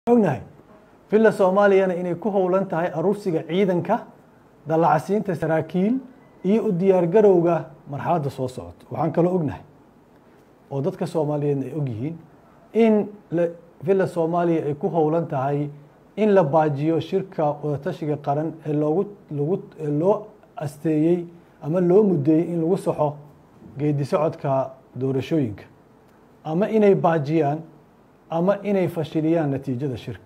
ognahay villa soomaaliyana inay ku howlan tahay aruursiga ciidanka dallacsiinta saraakiil iyo u diyaargarowga marxaladda soo socota waxaan kaloo ognahay oo dadka soomaaliyeedna ay ogyihiin in villa soomaaliya ay ku howlan tahay in la baajiyo shirka wadatashiga qaran ee loogu lagu loo asteeyey ama loo mudeeyey in lagu saxo geedi socodka doorashooyinka ama inay baajiyaan ama inay fashiliyaan natiijada shirka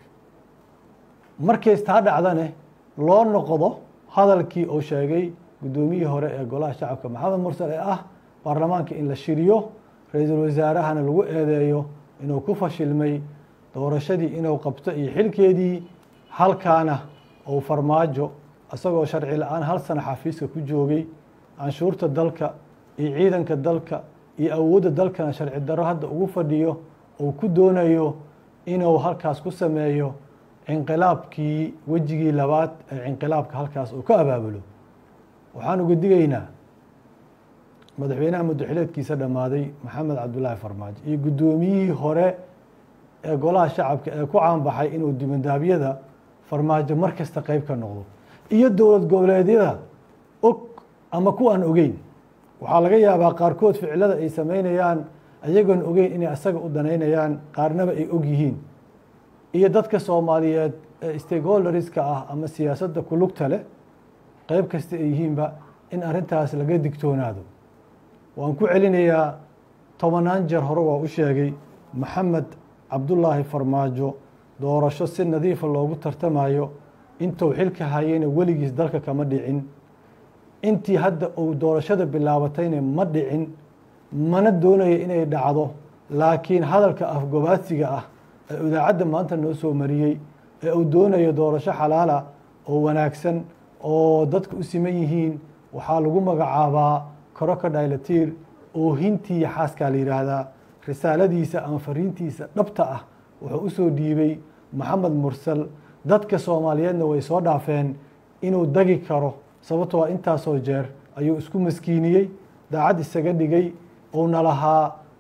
markays taa dhacdane loo noqdo hadalkii uu sheegay guddoomiyihii hore ee golaha shacabka maxamed mursal ee ah baarlamaanka in la shiriyo ra-iisul wasaarahana lagu eedeeyo inuu ku fashilmay doorashadii inuu qabto iyo xilkeedii halkaana uu farmaajo isagoo sharci la-aan hal sana xafiiska ku joogay canshuurta dalka iyo ciidanka dalka iyo awoodda dalkana sharci darro hadda ugu fadhiyo uu ku doonayo inuu halkaas ku sameeyo cinqilaabkii wejigii labaad ee cinqilaabka halkaas uu ka abaabulo waxaan uga digaynaa madaxweynaha muddaxileedkiisa dhammaaday maxamed cabdulaahi farmaajo iyo guddoomiyihii hore ee golaha shacabka ee ku caanbaxay inuu dibandaabyada farmaajo mar kasta qeyb ka noqdo iyo dowlad goboleedyada og ama kuwaan ogeyn waxaa laga yaabaa qaarkood ficilada ay sameynayaan ayagoon ogeyn inay asaga u danaynayaan qaarnaba ay og yihiin iyo dadka soomaaliyeed ee stakeholderska ah ama siyaasadda ku lugta leh qeyb kasta ay yihiinba in arrintaas laga digtoonaado waan ku celinayaa tobanaan jeer hore waa u sheegay maxamed cabdulaahi farmaajo doorasho si nadiifa loogu tartamayo intuu xilka hayeyna weligiis dalka kama dhicin intii hadda uu doorashada bilaabatayna ma dhicin mana doonayo inay dhacdo laakiin hadalka afgobaadsiga ah ee idaacadda maanta noo soo mariyey ee uu doonayo doorasho xalaala oo wanaagsan oo dadka u siman yihiin waxaa lagu magacaabaa koroka dhaylatiir oohintii xaaskaa la yidhaahdaa risaaladiisa ama fariintiisa dhabta ah wuxuu usoo dhiibay maxamed mursal dadka soomaaliyeedna way soo dhaafeen inuu dagi karo sababtoo a intaasoo jeer ayuu isku maskiiniyey daacad isaga dhigay uuna lahaa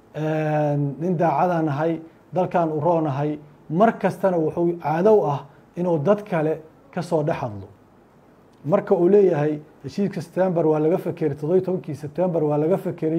nin daacadaan nahay dalkan u roonahay mar kastana wuxuu caadow ah inuu dad kale ka soo dhex hadlo marka uu leeyahay heshiiska september waa laga fekeray toddobiy tobankii september waa laga fekeray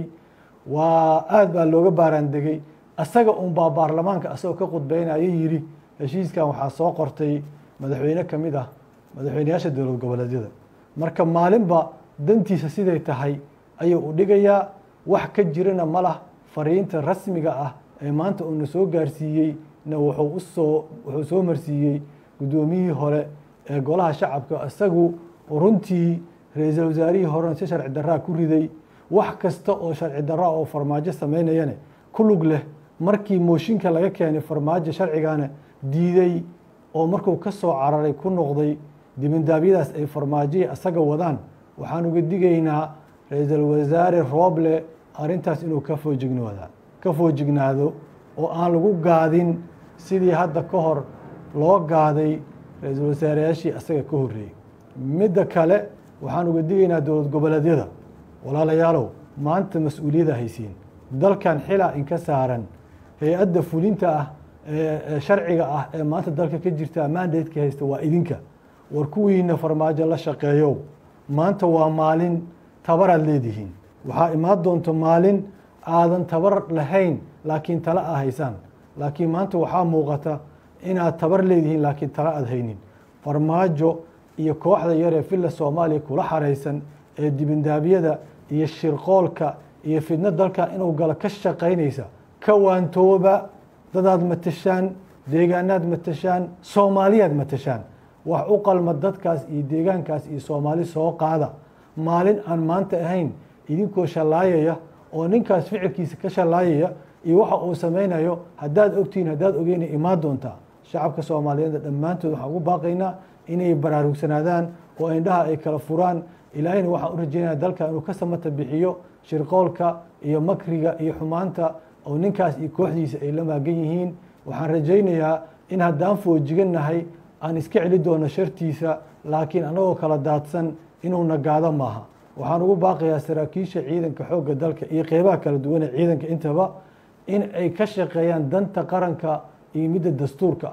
waa aada baa looga baaraandegey asaga unbaa baarlamaanka asagoo ka khudbeynaya yidhi heshiiskan waxaa soo qortay madaxweyne ka mid ah madaxweyneyaasha dowlad goboleedyada marka maalinba dantiisa siday tahay ayuu u dhigayaa wax ka jirana ma lah fariinta rasmiga ah ee maanta uuna soo gaarsiiyey na wuxuu usoo wuxuu soo marsiiyey guddoomiyihii hore ee golaha shacabka isagu runtii ra-iisul wasaarihii horena si sharci daraa ku riday wax kasta oo sharci dara oo farmaajo sameynayane ku lug leh markii mooshinka laga keenay farmaajo sharcigana diiday oo markuu ka soo cararay ku noqday dibandaabyadaas ay farmaajoya isaga wadaan waxaan uga digaynaa ra-iisul wasaare rooble arrintaas inuu ka foojignoodaan ka foojignaado oo aan lagu gaadin sidii hadda ka hor loo gaaday ra-iisul wasaareyaashii asaga ka horreeyey midda kale waxaan uga digaynaa dowlad goboleedyada walaalayaalow maanta mas-uuliyadda haysiin dalkan xilaa inka saaran hay-adda fulinta ah ee sharciga ah ee maanta dalka ka jirta mandatka haysta waa idinka war kuwiina farmaajo la shaqeeyow maanta waa maalin tabaraad leedihiin waxaa imaan doonto maalin aadan tabar lahayn laakiin tala a haysaan laakiin maanta waxaa muuqata inaad tabar leedihiin laakiin tala aad haynin farmaajo iyo kooxda yaree villa soomaaliya kula xaraysan ee dibindaabyada iyo shirqoolka iyo fidno dalka inuu galo ka shaqaynaysa ka waantooba dadaad matashaan deegaanaad matashaan soomaaliyaad matashaan wax u qalma dadkaas iyo deegaankaas iyo soomaali soo qaada maalin aan maanta ahayn idinkoo shallaayaya oo ninkaas ficilkiisa ka shallaayaya iyo waxa uu sameynayo haddaad ogtihiin haddaad ogeyna imaan doontaa shacabka soomaaliyeedna dhammaantood waxaan ugu baaqaynaa inay baraarugsanaadaan oo indhaha ay kala furaan ilaahayna waxaan u rajeynaya dalka inuu ka samata bixiyo shirqoolka iyo makriga iyo xumaanta oo ninkaas iyo kooxdiisa ay la maagan yihiin waxaan rajaynayaa in haddaan foojigannahay aan iska celi doono shartiisa laakiin annagoo kala daadsan inuu nagaado maaha waxaan ugu baaqayaa saraakiisha ciidanka xoogga dalka iyo qeybaha kala duwan ee ciidanka intaba in ay ka shaqeeyaan danta qaranka iyo midda dastuurka ah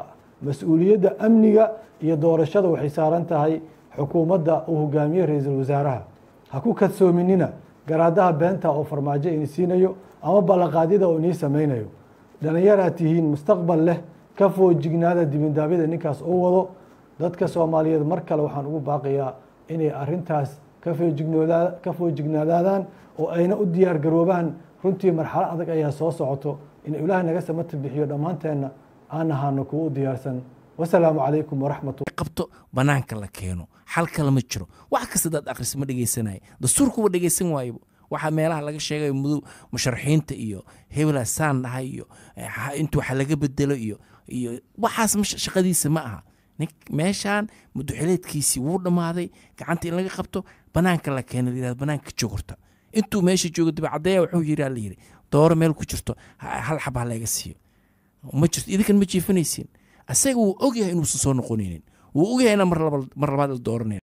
mas-uuliyadda amniga iyo doorashada waxay saaran tahay xukuumadda uu hogaamiye ra-iisul wasaaraha ha ku kadsoominina garaadaha beenta oo farmaajo ini siinayo ama ballanqaadyada oo inii sameynayo dhallinyaraad tihiin mustaqbal leh ka foojignaada dibindaabyada ninkaas oo wado dadka soomaaliyeed mar kale waxaan ugu baaqayaa inay arintaas ka foojignaadaadaan oo ayna u diyaar garoobaan runtii marxalo adag ayaa soo socoto in ilaahay naga samata bixiyo dhammaanteenna aan ahaano kuwa u diyaarsan wasalaamu calaykum waraxmatu qabto banaanka la keeno xal kale ma jiro wax kasta daad akhris ma dhegeysanaya dastuurkuba dhegeysan waaybo waxaa meelaha laga sheegayo mudow musharaxiinta iyo hebela saan dhahay iyo inta waxa laga bedelo iyo iyo waxaas shaqadiisa ma aha meeshaan muduxileedkiisii wuu dhammaaday gacanta in laga qabto banaanka la keena layirahdo banaanka jogorta intuu meesha joogo dibacadaya wuxuu yiri la yiri dooro meel ku jirto hal xab ha laga siiyo ma jirto idinkan ma jiifanaysiin asaga wuu ogyahay inuusan soo noqonaynin wuu ogyahay inaan mar labaad la dooranay